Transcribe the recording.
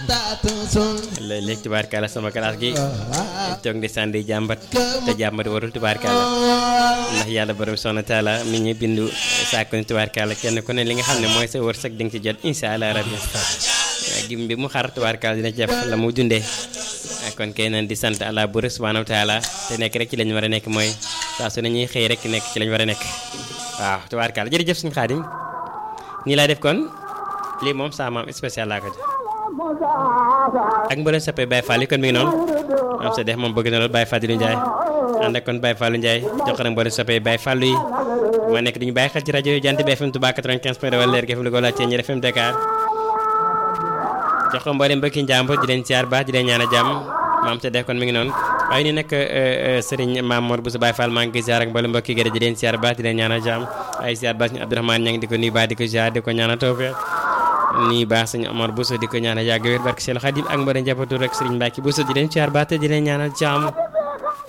léeg-léeg tubaarkàlla sama classe gi toog di sànni jàmbat te jàmbat warul tubaarkàlla ndax yàlla borom soxna taala mi ñu bindu sàkku ni tubaarkàlla kenn ku ne li nga xam ne mooy sa wërsëg di nga ci jot incha allah rabbi gim bi mu xar tubaarkàlla dina ci def la mu dundee kon kay nan di sant allah bu subhanahu wa taala te nekk rek ci lañ war a nekk mooy saa su ne ñuy xëy rek nekk ci lañ war a nekk waaw tubaarkàlla jërëjëf suñu xaadim nii laa def kon lii moom saa maam spécial laa ko jox ak mbooleem soppee Baye Fall yi kon mi ngi noonu am sa def moom bëgg na lool Baye Fallou Ndiaye ànd ak kon Baye Fallou Ndiaye jox na mbooleem soppee Baye Fallou yi ma nekk duñu bàyyi xel ci rajo yi Jant bi FM Touba 95 point de wala leer gi FM Louga wala Thiéniere FM Dakar jox ko mbooleem mbokki njàmbur di leen siyaar baax di leen ñaan a jàmm maam sa def kon mi ngi noonu waaye ni nag Serigne Mamour Bousso Baye Fall maa ngi koy siyaar ak mbooleem mbokki gërë di leen siyaar baax di leen ñaan a jàmm ay siyaar baax ñu Abdourahmane ña ngi di ko nuyu baax di ko siyaar di ko ñaan a tawfeex nii baax sëñ Omar Bousso di ko ñaanal yàgg wér barke Seydou Khadim ak mbooleem njabootu rek Serigne Mbacke Bousso di leen siyaar baax te di leen ñaanal jàmm